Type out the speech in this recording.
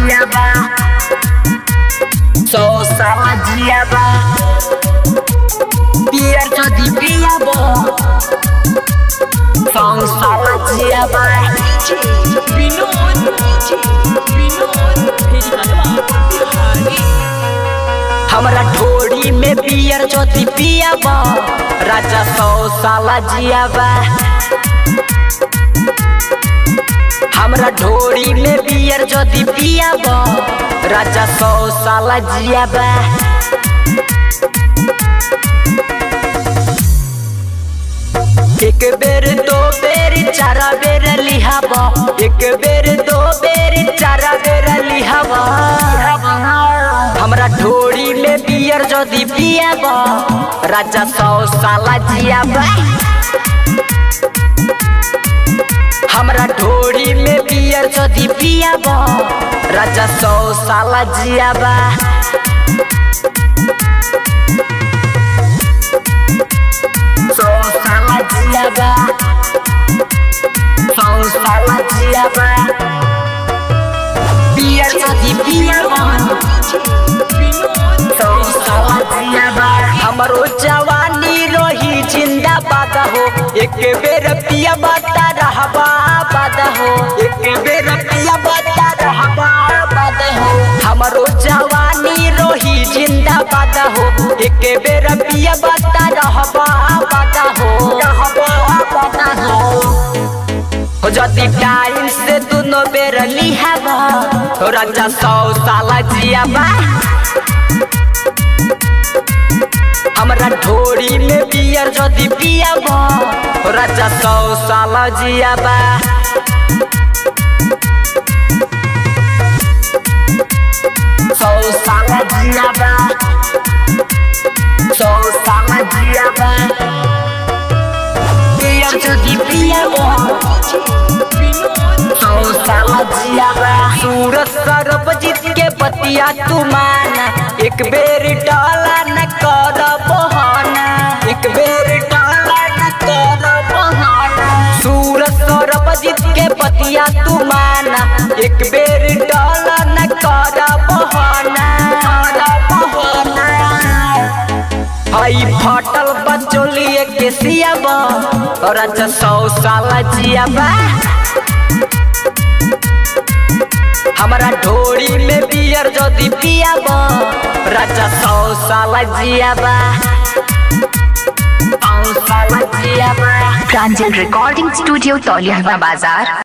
जियाबा सौ साला जियाबा बियर जदि पियाबो सौ साला जियाबा विनोद विनोद फेरी हलवा बिहारी हमरा ढोड़ी में बियर जदि पियाबा राजा सौ साला जियाबा हमरा ढोड़ी में बियर जदि पियाबा राजा सौ साला जियाबा एक बेर दो बेर चार बेर लिहाबा एक बेर दो बेर चार बेर लिहाबा हमरा ढोड़ी में बियर जदि पियाबा राजा सौ साला जियाबा हमरा ढोड़ी में बियर जदि पियाबा राजा सौ साला जियाबा सौ साला जियाबा सौ साला जियाबा बियर जदि पियाबा सौ साला जियाबा हमरो जवानी रही जिंदाबाद हो एक बेर पियाबा ता रहबा बाद हो एक बेर पियाबा ता रहबा बाद हो हमरो जवानी रही जिंदाबाद हो एक बेर पियाबा ता रहबा बाद हो रहबा बाद हो हो जदि टाइम से दुनो बेर लिहाबा हो राजा सौ साला जियाबा हमरा ढोड़ी में बियर जदि पियाबा हो राजा सौ साला जियाबा सौ साला जियाबा सौ साला जियाबा बियर जदि पियाबा सौ साला जियाबा सूरज सरबजीत के बतिया तू माना एक बेर डाला न कर बहाना एक बेर डाला न कर बहाना सूरज सरबजीत के बतिया तू माना एक बेर डाला न कर बहाना कर बहाना हई फटल बचोलिए के सियाबा और अच्छा सौ साला जियाबा हमरा ढोड़ी में बियर जदि पियाबा राजा सौ साला जियाबा सौ साला जियाबा प्रांजल रिकॉर्डिंग स्टूडियो तौलिया बाजार